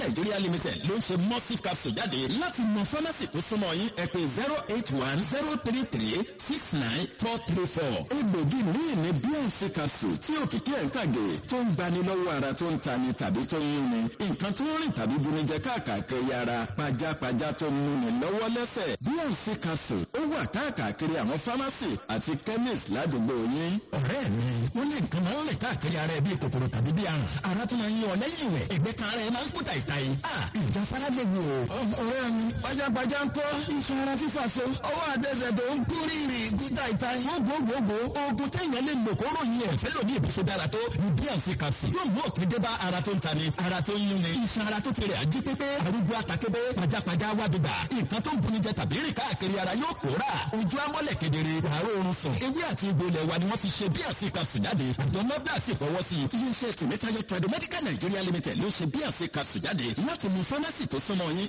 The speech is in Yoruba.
Nigeria Limited ló ń ṣe mọ́sí capsule jáde láti mọ fámásì tó súnmọ́ yín ẹ pè zero eight one zero three three six nine four three four. egbògi míì ní bnc capsule tí òkìkí ẹ̀ ń kàgé tó ń gbani lọ́wọ́ ara tó ń tani tàbí tó ń yúnni nǹkan tó ń rìn tàbí bunijẹ káàkiri ara pajápajá tó ń múni lọ́wọ́ lẹ́sẹ̀ bnc capsule ó wà káàkiri àwọn fámásì àti chemist ládùúgbò yín. ọ̀rẹ́ mi wọ́n ní nǹkan máa ń rìn káàkiri ara ẹ bíi kòkòrò tàbí bíi àrùn ara tó máa ń yọ ọ lẹ́yìn ìwẹ̀ ẹ̀gbẹ́ kan ara ẹ máa ń kú tàìtàì. ìjà fara lè wò. ọ̀rẹ́ mi pajápajá ń kọ́ iṣan ara fífà so ọwọ́ àtẹsẹ̀ tó ń kú rírì kú tàìtàì. wọ́n gbogbogbò oògùn téèyàn lè lò kó ròyìn ẹ̀ fẹ́ lòdì ìbùsùn dára tó ní bnc capsule yóò mú òkè dé bá ara tó ń tani ara tó ń yúnni iṣan ara tó ti rẹ̀ ají pépé arúgbó àtàkébé pajápajá wá dùgbà nǹkan tó ń buni jẹ tàbí rìn káàkiri ara yóò pòórà ojú amọ́lẹ̀ kedere wàá oorun sùn ewé àti egbò ilẹ̀ wa ni wọ́n fi ṣe bnc capsule jáde àjọ nọ́bdà sì fọwọ́ sí i. iléeṣẹ́ tìmẹ́tayọ tradomedical Nigeria Limited ló ṣe bnc capsule jáde láti mú fámásì tó súnmọ́ yín